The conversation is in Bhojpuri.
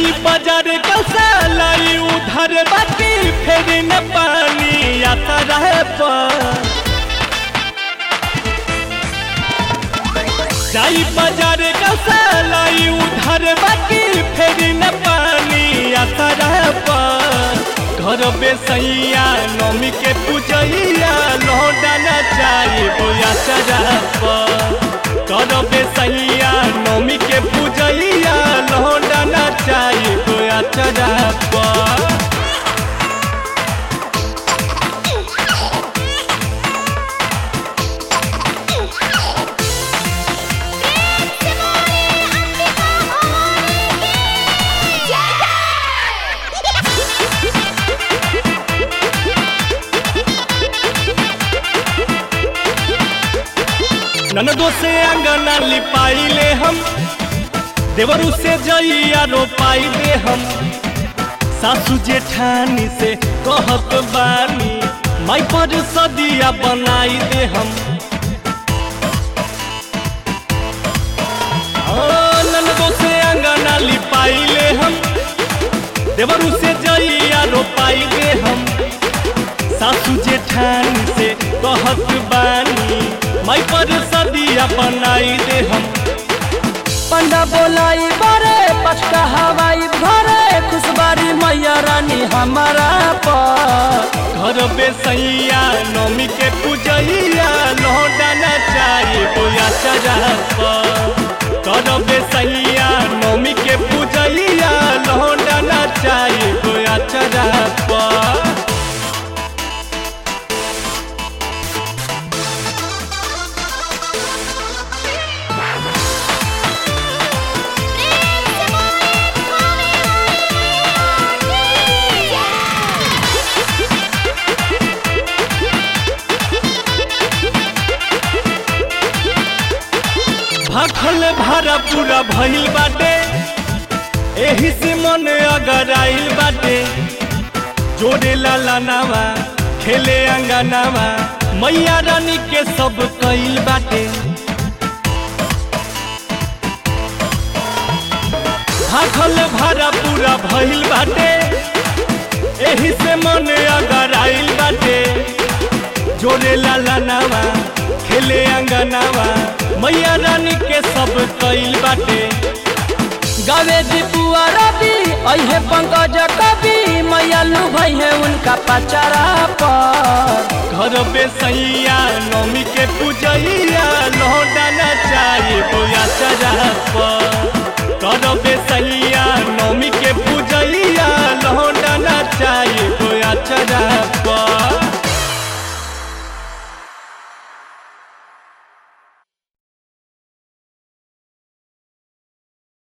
जाई बाजार कसा लाई उधर बाकी फिर न पानी आता रहे पर जाई बाजार कसा लाई उधर बाकी फिर न पानी आता रहे पर घर बेसैया नमी के पूजैया लौटा न चाही बोया चरा पर कर बेसैया नमी के पूजैया लौटा न चाही बोया चरा पर ननदो से अंगना लिपाइले हम देवरू से जइया रोपाइले हम सासू जेठानी से कहत बानी माई पर सदिया बनाई दे हम हाँ, ननदो से अंगना लिपाइले हम देवरू से जइया रोपाइले हम सासू जेठानी से कहत बानी माई पर सदिया बनाई दे हम पंडा बोलाई बरे पचका हवाई भरे खुशबारी मैया रानी हमारा पर घर बेसैया नमी के पूजैया लौटा न चाहिए बोया चरा कर बेसैया नमी के पूजैया लौटा न चाहिए बोया चरा भाखल भारा पूरा भइल बाटे एही से मन अगर आइल बाटे जोड़े लाला नावा खेले अंगनावा मैया रानी के सब कइल बाटे भाखल भारा पूरा भइल बाटे एही से मन अगर आइल बाटे जोड़े लाला नावा खेले अंगनावा मैया रानी के सब कइल बाटे गावे दीपुआ रवि अहे पंकज कवि मैया लू भई है उनका पचारा पर घर बेसैया नमी के पूजैया लौटा